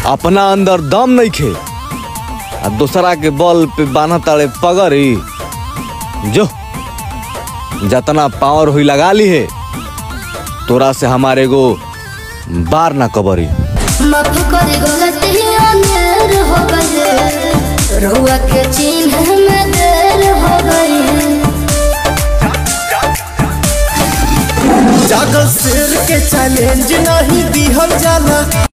अपना अंदर दम नहीं खे आ दूसरा के बल पे बान्ह ताड़े पगड़ी जो जतना पावर हुई लगा ली है तोरा से हमारे गो बार ना कबरी माफ कर गलती अनेर हो गए रुआ के चिन्ह में देर हो गई जागल शेर के चैलेंज नहीं दिहल जाला